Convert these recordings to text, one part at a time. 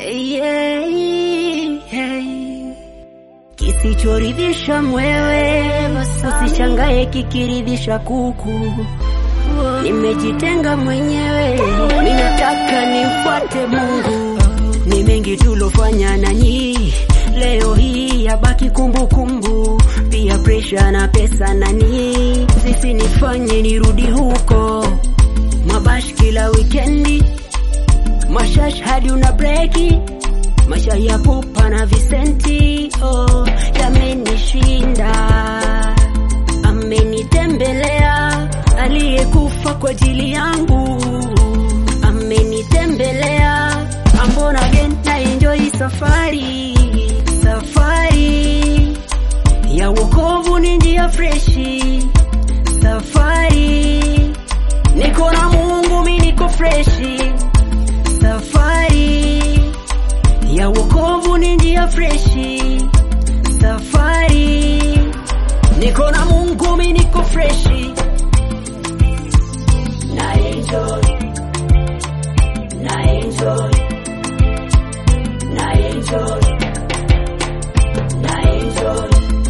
yeah, yeah. Kisichoridhisha mwewe usishangae kikiridhisha kuku. Nimejitenga mwenyewe, ninataka nimfuate Mungu. Ni mengi tulofanya nanyi, leo hii yabaki kumbukumbu. Pia presha na pesa nani, sisi nifanye nirudi huko mabash kila wikendi, mashash hadi una breki maisha ya pupa na visenti oh, yamenishinda. Amenitembelea aliyekufa kwa ajili yangu, amenitembelea ambona again na enjoy safari, safari ya wokovu ni njia freshi, safari niko na Mungu, mi niko freshi, safari ya wokovu ni njia freshi, safari niko na Mungu, mi niko freshi, na enjoy, na enjoy, na enjoy, na enjoy.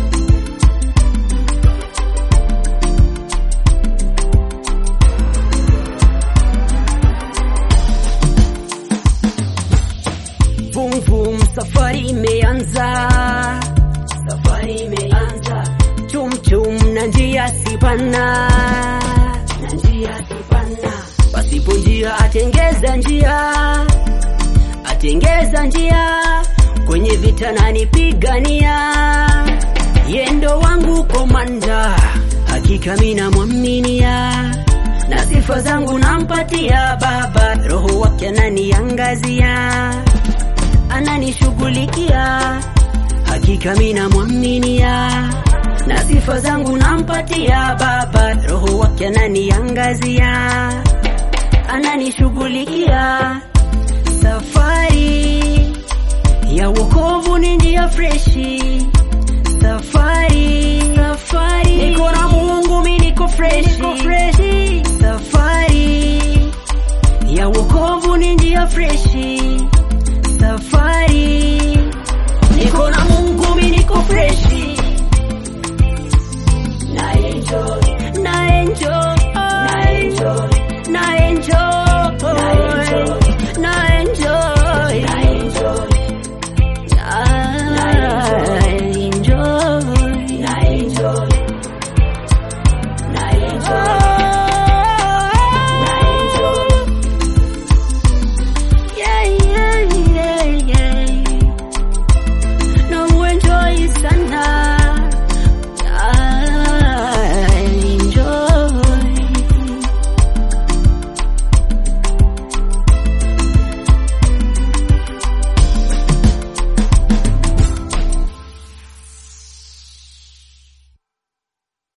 Vum vum, safari imeanza, safari imeanza. Chum chum na njia sipana, na njia sipana. Pasipo njia atengeza njia, atengeza njia. Kwenye vita nanipigania, yendo wangu komanda, hakika mina mwaminia na sifa zangu nampatia Baba, roho wake ananiangazia ananishughulikia, hakika mina mwaminia, na sifa zangu nampatia Baba, roho wake ananiangazia, ananishughulikia. Safari ya wokovu ni njia freshi, safari safari, niko na Mungu, mi niko freshi, niko freshi. Safari ya wokovu ni njia freshi safari niko na Mungu, mi niko freshi, na enjoy, na enjoy,